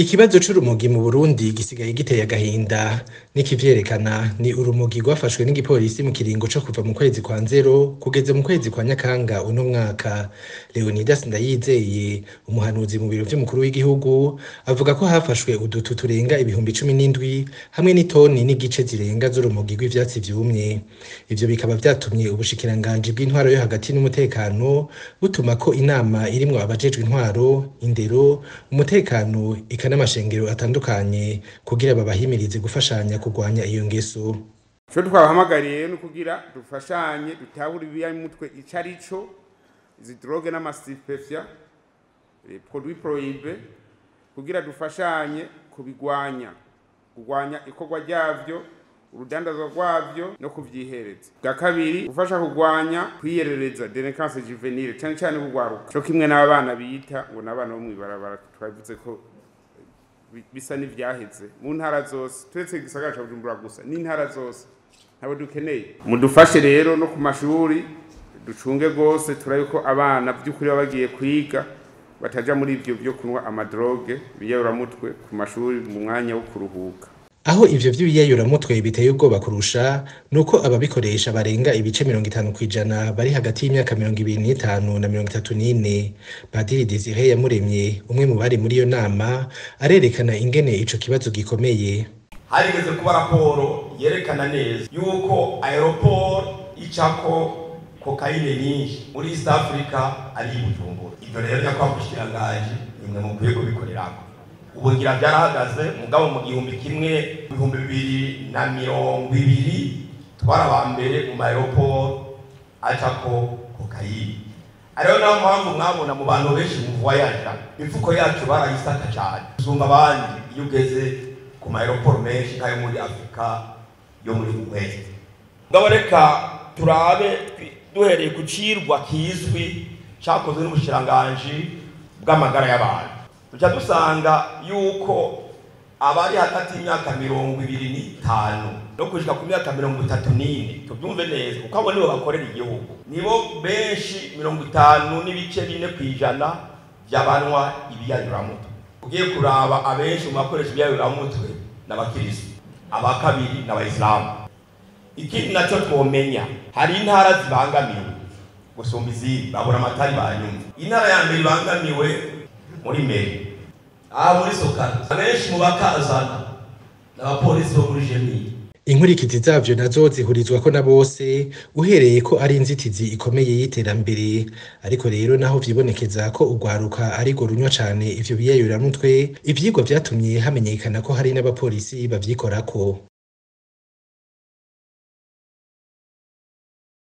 Ikibazo c'urumogi mu Burundi gisigaye giteye agahinda n'ikivyerekana ni urumogi rwafashwe n'igipolisi mu kiringo co kuva mu kwezi kwa nzero kugeza mu kwezi kwa Nyakanga uno mwaka. Leonidas Ndayizeye umuhanuzi mu biro vy'umukuru w'igihugu avuga ko hafashwe udutu turenga ibihumbi cumi n'indwi hamwe n'itoni n'igice zirenga z'urumogi rw'ivyatsi vyumye. Ivyo bikaba vyatumye ubushikiranganji bw'intwaro yo hagati n'umutekano butuma ko inama irimwo abajejwe intwaro, indero, umutekano eka n'amashengero atandukanye kugira babahimirize gufashanya kurwanya iyo ngeso. ico twabahamagariye ni ukugira dufashanye dutahure ibiyayimutwe ico ari co izi droge n'amasitipefya les produits prohibés kugira dufashanye kubigwanya kurwanya ikorwa ryavyo urudandazwa rwavyo no kuvyihereza bwa kabiri gufasha kurwanya kwiyerereza delinquance juvenile cane cane kugwaruka co kimwe n'abana bita ngo n'abana bo mw'ibarabara twavuze ko bi- bisa n'ivyaheze mu ntara zose turetse igisagara ca bujumbura gusa n'intara zose ntabo dukeneye mudufashe rero no ku mashuri ducunge rwose turabe ko abana by'ukuri baba bagiye kwiga bataja muri ivyo vyo kunywa amadroge biyayuramutwe ku mashuri mu mwanya wo kuruhuka Aho ivyo vy'ibiyayuramutwe biteye ubwoba kurusha nuko ababikoresha barenga ibice mirongo itanu kw'ijana bari hagati y'imyaka mirongo ibiri n'itanu na mirongo itatu n'ine. Padiri Desire Yamuremye umwe mu bari muri iyo nama arerekana ingene ico kibazo gikomeye. harigeze kuba raporo yerekana neza yuko aeroport icako kokayine nyinshi muri east africa ari i bujumbura ivyo rero nyakubahwa mushikiranganji nimwe mukwiye kubikorerako ubu ngira vyarahagaze mugabo mu gihumbi kimwe ibihumbi bibiri na mirongo ibiri twari aba mbere mu maeroport acako kokayine ariyo nayo mpamvu mwabona mu bantu benshi mu voyaja imifuko yacu barayisaka cane usumba abandi iyo ugeze ku maeroport menshi nk'ayo muri afurika yo muri west ngabo reka turabe twi- duhereye ku cirwa kizwi cakozwe n'ubushikiranganji bw'amagara y'abantu duca dusanga yuko abari hagati y'imyaka mirongo ibiri n'itanu no gushika ku myaka mirongo itatu n'ine tubyumve neza kuko abo nibo bakorera igihugu nibo benshi mirongo itanu n'ibice bine ku ijana vy'abanywa ibiyayuramutwe ugiye kuraba abenshi mu bakoresha ibiyayuramutwe n'abakirisitu aba kabiri n'abayisilamu ikindi naco twomenya hari intara zibangamiwe gusumba izindi babura amatari banyumva intara ya mbere ibangamiwe muri meri aha muri sokara abenshi mu bakazana n'abapolisi bo muri jemini Inkurikizi zavyo nazo zihurizwako na bose uhereye ko ari inzitizi ikomeye y'iterambere ariko rero naho vyibonekeza ko urwaruka ariko runywa cane ivyo biyayuramutwe ivyigwa vyatumye hamenyekana ko hari n'abapolisi bavyikorako